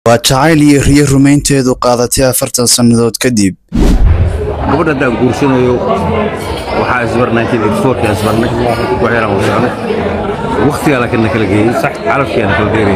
waa jacayl iyo riyo rumaynteedu qaadatay afartan sannadood kadib gabadha haddaan guursanayo waxaa isbar ka isbarnay wax yaraan wada socnay waktigaa laakiin na kala geeyey calafkiyaa na kala dheerayay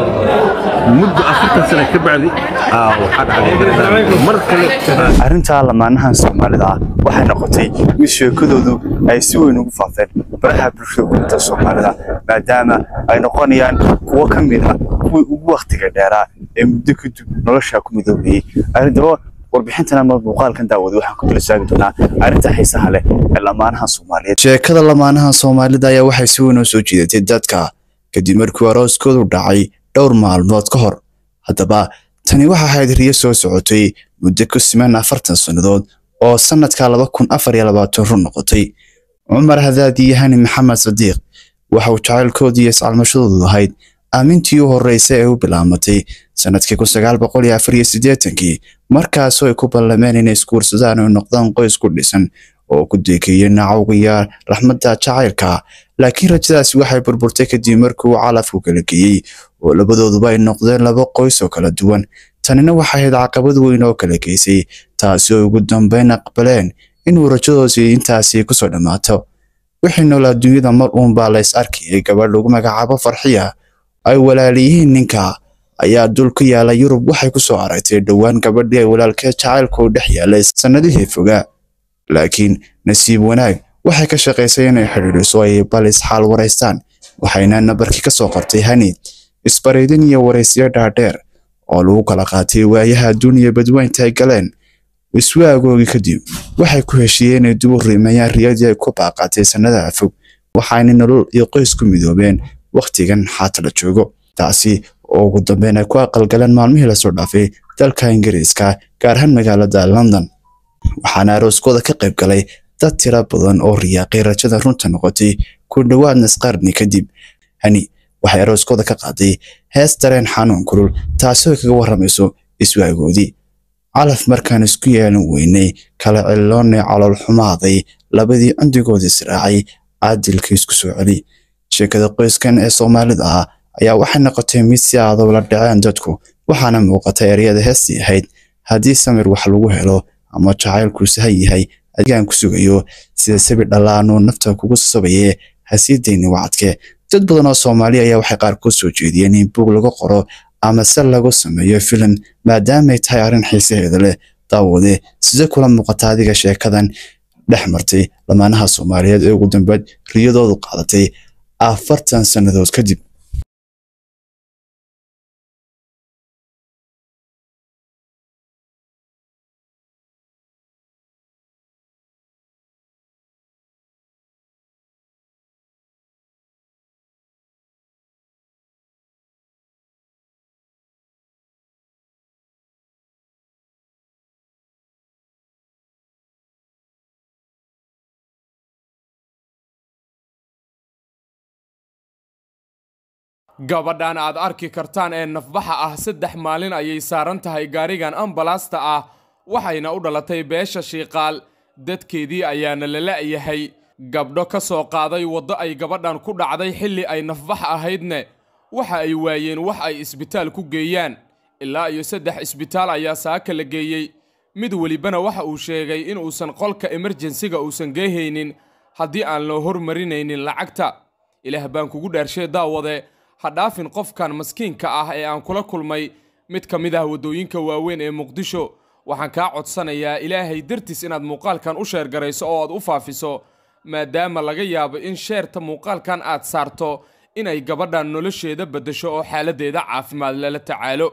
muddo afartan sana ka bacdi aa waxaa dhacday mar kale arrintaa lamaanahan soomaalida ah waxay noqotay mid sheekadoodu ay si weyn ugu faafeen baraha bulshada kuminta soomaalida maadaama ay noqonayaan kuwo ka mid ah kuwii ugu wakhtiga dheeraa ee muddo kadib noloshaa ku midoobayey arrintaba warbixintan ama muuqaalkan daawada waxaan ku dulsaagi doonaa arrinta xiisaha leh ee lamaanaha soomaaliyeed sheekada lamaanaha soomaalida ayaa waxay si weyn u soo jiidatay dadka kadib markii arooskoodu dhacay dhowr maalmood ka hor haddaba tani waxa ahayd riyo soo socotay muddo ku siman afartan sannadood oo sannadka laba kun afar iyo labaatan run noqotay cumar hadaadi iyo hani maxamed sadiiq waxa uu jacaylkoodii iyo iscalmashadoodu ahayd aamintii u horreysay ee u bilaamatay sannadkii kun sagaal boqol iyo afar iyo siddeetankii markaasoo ay ku ballameen inay isguursadaan oo noqdaan qoys ku dhisan oo ku deekeeyey nacawga iyo raxmadda jacaylka laakiin rajadaasi waxay burburtay kadib markii uu calafku kala geeyey oo labadooduba ay noqdeen laba qoys oo kala duwan tanina waxay ahayd caqabad weyn oo kala geysay taasi oo ugu dambeyn aqbaleen inuu rajadoodii intaasi kusoo dhammaato wixii nool adduunyada mar uunbaa la is arkayay gabadh lagu magacaabo farxiya ay walaaliyihiin ninka ayaa dul ku yaala yurub waxay ku soo aragtay dhowaan gabadhii ay walaalkeed jacaylku dhex yaalay sannadihii fogaa laakiin nasiib wanaag waxay ka shaqaysay inay xidhiidhiso ay bal isxaal waraystaan waxayna nabarkii ka soo qortay hani isbaraydin iyo waraysyo dhaadheer oo lagu kala qaatay waayaha adduuniya badweynta ay galeen iswaagoogii kadib waxay ku heshiiyeen inay dib u riimayaan riyadii ay ku baaqatay sannadaha fog waxayna nolol iyo qoys ku midoobeen wakhtigan xaata la joogo taasi oo ugu dambeyn ay ku aqalgaleen maalmihii lasoo dhaafay dalka ingiriiska gaar ahaan magaalada london waxaana arooskooda ka qayb galay dad tira badan oo riyaaqay rajada runta noqotay ku dhowaad nisqarni kadib hani waxay arooskooda ka qaaday hees dareen xanuun kulul taasoo kaga warramayso iswaagoodii calaf markaan isku yeelan weynay kala ciloonnay calool xumaaday labadii cundigoodii israacay caadilkii isku soo celi sheekada qoyskan ee soomaalida ah ayaa waxay noqotay mid si adow la dhaceen dadku waxaana muuqata eryada heestii ahayd haddii samir wax lagu helo ama jacaylku sahan yahay adigaan ku sugayo sida sabi dhallaanuu nafta kugu sabaye hasii dayni wacadke dad badan oo soomaali ayaa waxay qaar ku soo jeediyeen in buug lagu qoro ama se lagu sameeyo filim maadaamay tahay arrin xiisaheeda leh daawade sida kula muuqata adiga sheekadan dhex martay lamaanaha soomaaliyeed ee ugu dambeed riyadoodu qaadatay afartan sannadood kadib gabadhan aad arki kartaan ee nafbaxa ah saddex maalin ayay saaran tahay gaarigan ambalaasta ah waxayna u dhalatay beesha shiiqaal dadkeedii ayaana la la'yahay gabdho ka soo qaaday waddo ay gabadhan ku dhacday xilli ay nafbax ahaydne waxa ay waayeen wax ay isbitaal ku geeyaan ilaa iyo saddex isbitaal ayaa saaka la geeyey mid welibana waxa uu sheegay in uusan qolka emerjensiga uusan geehaynin haddii aan loo hormarinaynin lacagta ilaah baan kugu dhaarshay daawade ha dhaafin qofkan maskiinka ah ee aan kula kulmay mid ka mid ah waddooyinka waaweyn ee muqdisho waxaan kaa codsanayaa ilaahay dartiis inaad muuqaalkan u sheergarayso oo aad u faafiso maadaama laga yaabo in sheerta muuqaalkan aad saarto inay gabadhan nolosheeda beddesho oo xaaladdeeda caafimaad lala tacaalo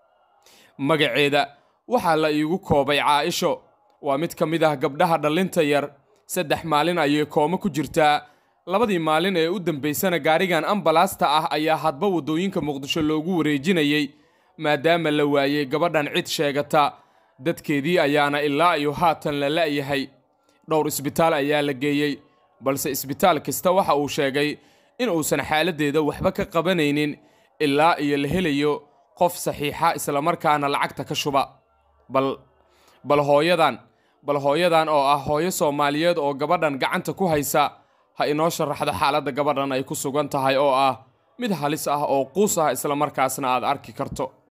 magaceeda waxaa la iigu koobay caaisho waa mid ka mid ah gabdhaha dhallinta yar saddex maalin ayay koomo ku jirtaa labadii maalin ee u dambaysana gaarigan ambalaasta ah ayaa hadba waddooyinka muqdisho loogu wareejinayey maadaama la waayey gabadhan cid sheegata dadkeedii ayaana ilaa iyo haatan la la'yahay dhowr isbitaal ayaa la geeyey balse isbitaal kasta waxa uu sheegay in uusan xaaladdeeda waxba ka qabanaynin ilaa iyo la helayo qof saxiixa islamarkaana lacagta ka shuba bal bal hooyadan bal hooyadan oo ah hooyo soomaaliyeed oo gabadhan gacanta ku haysa ha inoo sharaxdo xaaladda gabadhan ay ku sugan tahay oo ah mid halis ah oo quus ah islamarkaasna aad arki karto